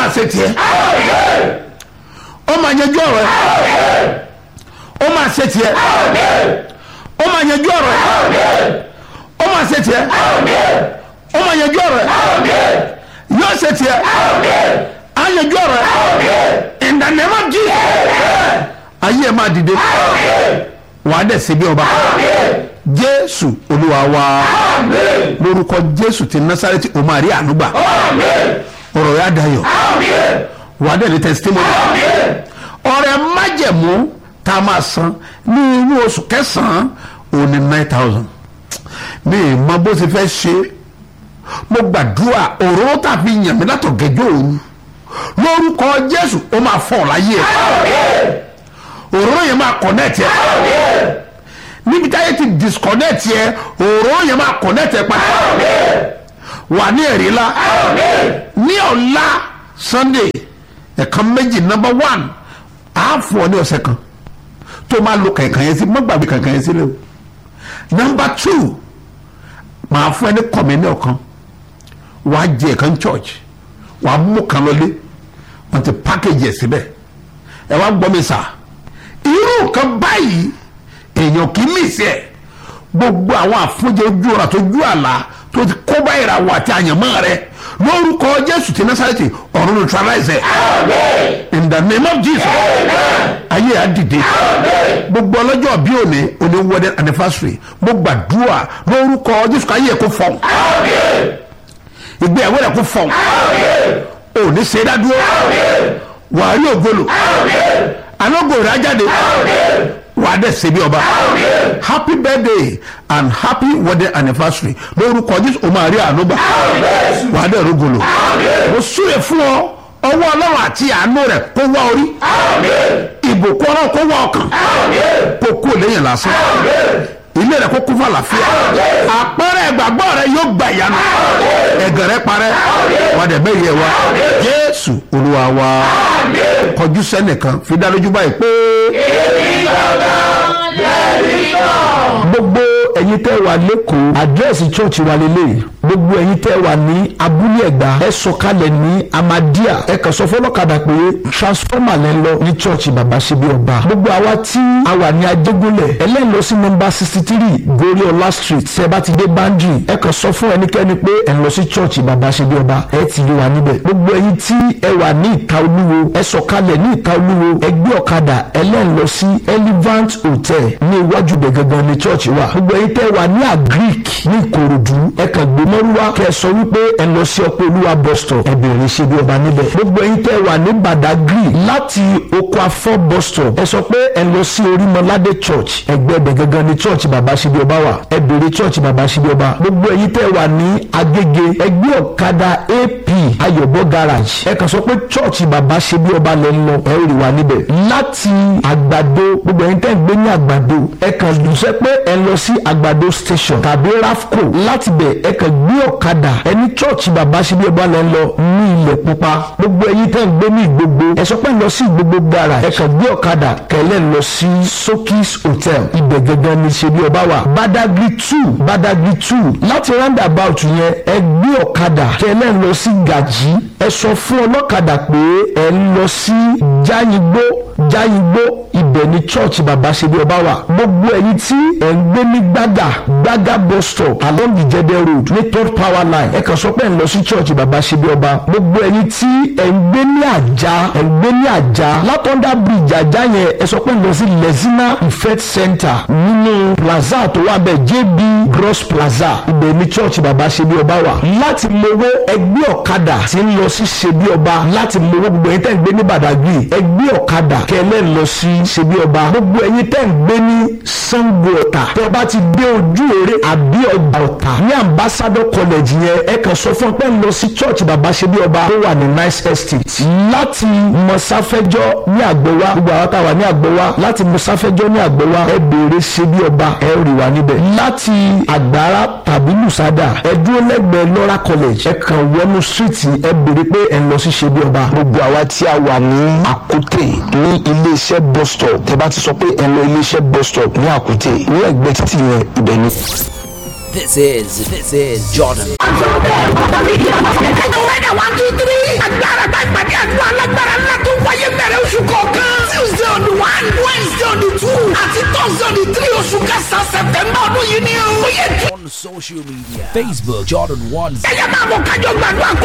máa ṣe tiẹ̀ ó máa yanjú ọ̀rọ̀ ẹ̀ ó máa ṣe tiẹ̀ ó máa yanjú ọ̀rọ̀ ẹ̀ ó máa ṣe tiẹ̀ ó máa yanjú ọ̀rọ̀ ẹ̀ yóò ṣe tiẹ̀ á yanjú ọ̀rọ̀ ẹ̀ in the name of Jesus ayé ẹ̀ máa dìde wàá dẹ̀ ṣe bí ọba jésù olúwa wa lórúkọ jésù ti násàrẹ́tì o máa rí ànúgbà ọ̀rọ̀ yà dayọ̀ wàá dẹ̀ ní testimony ọ̀rẹ́ májẹ̀mú tá a máa san ní inú oṣù kẹsàn-án òní nine thousand mi ì mọ bó ṣe fẹ́ ṣe mo gbàdúrà òróró tàbí yàn mí látọ̀ gẹ́jọ́ òru lórúkọ jésù ó máa fọ̀ láyé ẹ̀ òróró yẹn máa connect ẹ̀ níbi táyé ti disconnect yẹ òróró yẹn máa connect ẹ̀ padà wà ní ẹ̀rí la ní ọ̀la sunday ẹ̀kan méjì number one àáfọ̀ ní ọ̀sẹ̀ kan tó máa lo kànkàn yẹn sí má gbàgbé kànkàn yẹn sílẹ̀ o number two màá fún ẹ ní kọ̀mẹ́nì ọ̀kan wàá jẹ ẹ̀kan church wàá mú kan lọlé wọ́n ti package ẹ̀ síbẹ̀ ẹ wá gbọ́ mi sà irú kan báyìí èèyàn kì í mìsí ẹ̀ gbogbo àwọn àfúnjẹ ojú ọ̀rọ̀ àtọ́jú àlá tó ti kó bá ìràwọ̀ àti àyànmọ́ rẹ lórúkọ jésù ti násàrẹ́tì ọ̀run neutralize ẹ̀ in the name of jesus ayé á dìde gbogbo ọlọ́jọ́ bí òní òní wedding anniversary mo gbàdúrà lórúkọ jésù káyé ẹ̀ kó fọ̀n ìgbéyàwó rẹ̀ kó fọ̀n òní ṣe é dádúró wàá rí ògbólò alógo rẹ̀ á jáde wà á dẹ̀ ṣe bí ọba happy birthday and happy wedding anniversary lórúkọ jésù o máa rí àánú gbà wà á dẹ̀ rúgolo mo súre fún ọ ọwọ́ ọlọ́run àti àánú rẹ̀ kó wá orí ìbùkún ọlọ́run kó wá ọkàn kó kú lẹ́yìn lásán ilé rẹ̀ kó kún fún àlàáfíà àpẹẹrẹ ìgbàgbọ́ rẹ̀ yóò gbà ìyanu ẹ̀gẹ̀ rẹ̀ parẹ́ wà á dẹ̀ bẹ́ẹ̀ yẹ wa jésù olúwa wa kọjú sẹ́nìkan fi dá lójú báyìí pé gbogbo ẹ̀yin tẹ́ wà lẹ́kọ̀ọ́ àdírẹ́sì chọ́ọ̀chì wa lélẹ̀ gbogbo ẹ̀yin tẹ́ wà ní abúlé ẹ̀gbá ẹ sọ̀kalẹ̀ ní amadia ẹ kàn sọ fọlọ́kadà pé transformer lẹ́ ń lọ ní chọ́ọ̀chì bàbá ṣebí ọba gbogbo àwa tí a wà ní ajégúnlẹ̀ ẹlẹ́yìn lọ sí nọmba sixty three goriola street tẹ́ bá ti dé bandri ẹ kàn sọ fún ẹnikẹ́ni pé ẹ ń lọ sí chọ́ọ̀chì bàbá ṣebí ọba ẹ ti rí wa níbẹ̀ gbogbo ẹ̀yin tí ẹ wà ní ìta olúwo ẹ sọ̀kalẹ̀ ní ìta olúwo ẹ gbé ọ̀kadà ẹlẹ́yìn lọ sí elevant hotel ní iwájú bẹ̀ gangan ní chọ́ọ̀chì wa gbogbo ẹ̀yin tẹ́ wà ní agric ní ìkòròdú ẹ kàn gbé mọ́rúwá kẹ́ ẹ sọ wípé ẹ lọ sí ọpẹ́ olúwa bus stop ẹ bèrè ṣe bí ọba níbẹ̀ gbogbo ẹ̀yin tẹ́ wà ní badagry láti oko afọ bus stop ẹ sọ pé ẹ lọ sí orímọládé church ẹgbẹ́ ẹbẹ̀ gangan ní church bàbá ṣe bí ọba wà ẹ bèrè church bàbá ṣe bí ọba gbogbo ẹ̀yin tẹ́ wà ní agége ẹgbẹ́ ọ̀kadà ap ayọ̀bọ garage ẹ kàn sọ pé church bàbá ṣe bí ọba lẹ́ ń lọ ẹ rí wa níbẹ̀ láti àgbàdo gbogbo ẹ̀yin tẹ́ ń gbé ní àgbàdo ẹ kàn dùnsẹ́ pé ẹ lọ sí àgbàdo station tàbí rafco láti bẹ̀ ẹ kàn gbé ọ̀kadà ẹni chọ́ọ̀chì bàbá ṣe bí ọba lẹ́ ń lọ ní ilẹ̀ pupa gbogbo ẹ̀yin tẹ́ ń gbé ní ìgbogbo ẹ sọ pé lọ sí ìgbogbo garage ẹ kàn gbé ọ̀kadà kẹlẹ́ lọ sí sokis hotel ibẹ̀ gẹ́gẹ́ ní ṣe bí ọba wà badagry two badagry two láti roundabout yẹn ẹ gbé ọ̀kadà kẹlẹ́ lọ sí gàjí ẹ sọ fún ọlọ́kadà pé ẹ ń lọ sí jáyìngbó jáyìngbó ibẹ̀ ní church bàbá ṣe bí ọba wà gbogbo ẹ̀yin tí ẹ̀ ń gbé ní gbàgà gbàgà bus stop along the jẹdẹ road ní third power line ẹ kàn sọ pé ẹ̀ ń lọ sí church bàbá ṣe bí ọba gbogbo ẹ̀yin tí ẹ̀ ń gbé ní àjà ẹ̀ ń gbé ní àjà látọ̀ndà bridge àjà yẹn ẹ sọ pé ẹ̀ ń lọ sí lezina ifet center nínú plaza tó wà bẹ́ẹ̀ jb gross plaza ibẹ̀ ní church bàbá ṣe bí ọba wà láti mowó ẹgbẹ́ ọ̀kadà tí ń lọ sí ṣe bí ọba láti mowó gbogbo ẹ̀yin tẹ́ ń gbé ní badagry ẹgbẹ́ ọ̀kadà kẹlẹ́ lọ sí ṣe bí ọba gbogbo ẹ̀yin tẹ́ ń gbé ní sango ọ̀tà tẹ́ ọ bá ti dé ojú eré àbí ọgbà ọ̀tà ní ambassador college yẹn ẹ kàn sọ fún ọ pé ń lọ sí church bàbá ṣe bí ọba tó wà ní nice estate láti mọ̀sáfẹ́jọ́ ní àgbẹ̀wá gbogbo àwọn táwa ní àgbẹ̀wá láti mọ̀sáfẹ́jọ́ ní àgbẹ̀wá ẹ béèrè ṣe bí ọba ẹ rí wa níbẹ̀ láti àgbára tàbí lùsádà ẹ dúró lẹ́gbẹ̀ẹ́ lọ́ra college ẹ kàn wọnú street ẹ béèrè pé ẹ ń lọ sí ṣe bí ọba gbogbo àwa tí a wà ní àkútè ní iléeṣẹ́ bus stop tẹ́ bá ti sọ pé ẹ lọ iléeṣẹ́ bus stop ní àkútè ní ẹ̀gbẹ́ títì yẹn ibẹ̀ ni. This is this is Jordan. Ọ̀sán bẹ́ẹ̀ bàbá mi kí ọmọ kẹ̀kẹ́ tó wẹ́dẹ̀ wá two three. Agbára tá ìpàdé ayé tó. on social media. Facebook Jordan One ẹ̀yẹ́ máa bọ̀ kájọ gbàdúrà